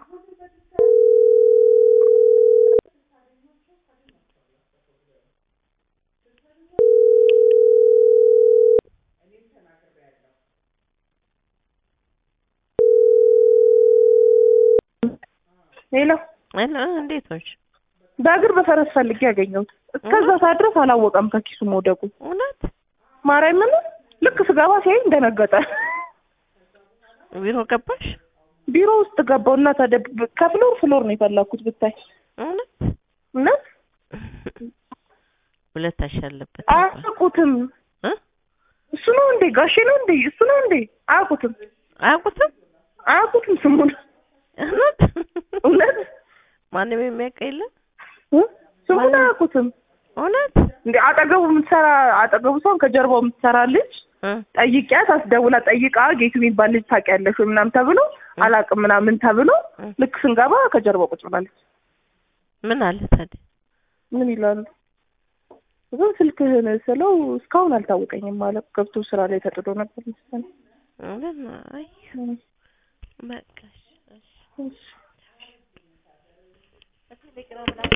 ሄሎ ሄሎ እንዴት ነሽ? በእግር በፈረስ ፈልጌ ያገኘሁት እስከዛ ሰዓት ድረስ አላወቀም ከኪሱ መውደቁ። እውነት ማርያምን ልክ ስገባ ሲያይ እንደነገጠ ቢሮ ገባሽ? ቢሮ ውስጥ ገባው እና ታዲያ ከፍሎር ፍሎር ነው የፈለኩት ብታይ እውነት እውነት ሁለታሽ ያለበት አያውቁትም። እ እሱ ነው እንዴ ጋሼ ነው እንዴ እሱ ነው እንዴ አያውቁትም አያውቁትም? አያውቁትም ስሙን እውነት እውነት ማንም የሚያውቅ የለም? እ? ስሙን አያውቁትም እውነት እንዴ አጠገቡ የምትሰራ አጠገቡ ሳይሆን ከጀርባው የምትሰራ ልጅ እ ጠይቂያት አስደውላ ጠይቃ ጌቱ የሚባል ልጅ ታውቂያለሽ ወይ ምናምን ተብሎ አላውቅም ምናምን ተብሎ እ ልክ ስንገባ ከጀርባው ቁጭ ብላለች። ምን አለ ታዲያ? ምን ይላሉ? ግን ስልክህን ስለው እስካሁን አልታወቀኝም ማለት ገብቶ ስራ ላይ ተጥዶ ነበር መሰለኝ። እውነት ነው። አይ እም፣ በቃ እሺ፣ እሺ። እሺ